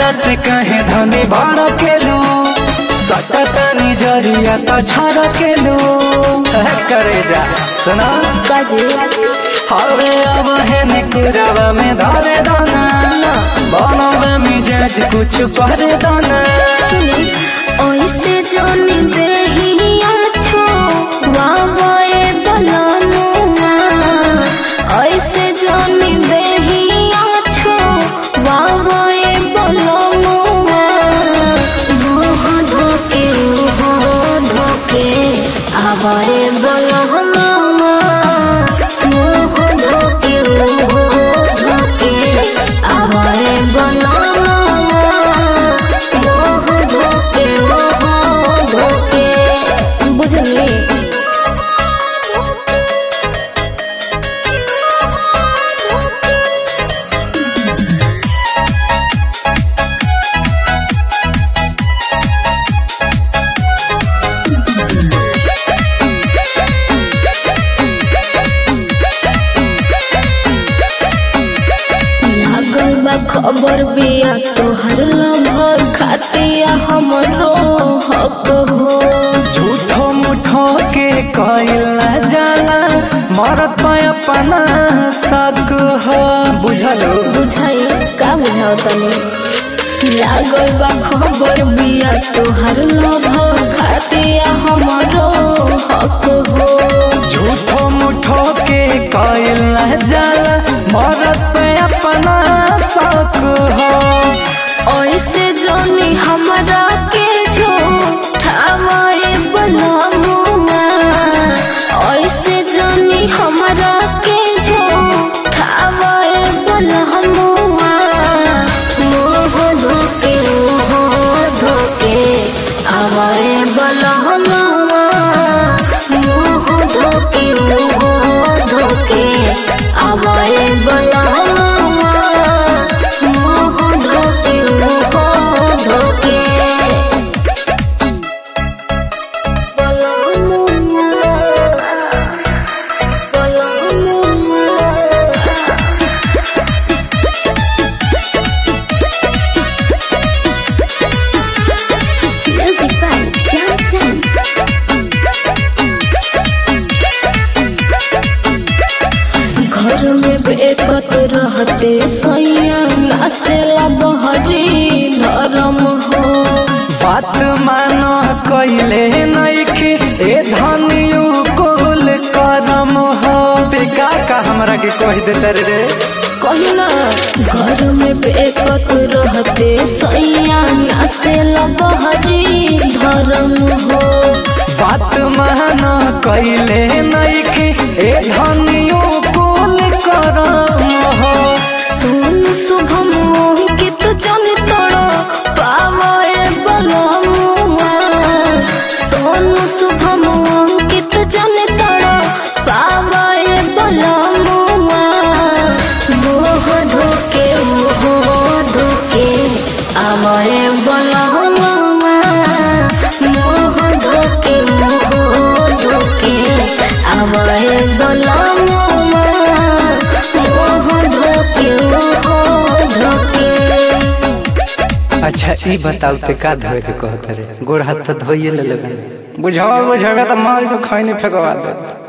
हमरा से कहे धनी बड़ केलू सटतनी जरिया तो छड़ केलू करे जा सुना काजे हवे अब है निकुरवा में धरे दाना बनवा मिजाज कुछ करे दाना ओइसे जानी देहिया छो वावे बलनुमा ओइसे जानी देहिया छो वावे बलनुमा मोह धोके मोह धोके आवाए बलनुमा मोह धोके मोह धोके आवाए बलनुमा मोह धोके मोह धोके बुझली लागल बा खबर बिया तोहर लभर खातिया हमरो हक हो झूठो मुठो के कइला जाला मरत पे अपना शक हो बुझलो बुझाई का बुझाओ तनी लागल बा खबर बिया तोहर लभर खातिया हमरो हक हो झूठो मुठो के कइला जाला मरत पे अपना शक हो ऐसे जानी हमरा के जो ठावाए बनमुआ ऐसे जानी हमरा के जो ठावाए बनमुआ मोह धोके मोह धोके आवाए बनमुआ मोह धोके मोह धोके आवाए बनमुआ मोह धोके मोह धोके Music by Sam Sam. घर में बेकत रहते सैया नासेला बहरी धर्म हो बात मानो कइले नइखे ए धनियो कुल करम हो बेका का हमरा के कह देते रे कहना घर में बेकत रहते सैया नासेला बहरी धर्म हो बात मानो कइले नइखे ए धनियो कुल करम हो सुन शुभम अंकित जन तोड़ पावे बलमुआ सोन शुभम अंकित जन तोड़ पावे बलमुआ मोह धोके मोह धोके आवे बलमुआ मोह धोके मोह धोके आवे बलमुआ मोह धोके मोह धोके अच्छा ई बताऊ ते का धोए के कहत रे गोड़ हाथ तो धोइए ले लेबे बुझावा बुझावा त मार के खैनी फेकवा दे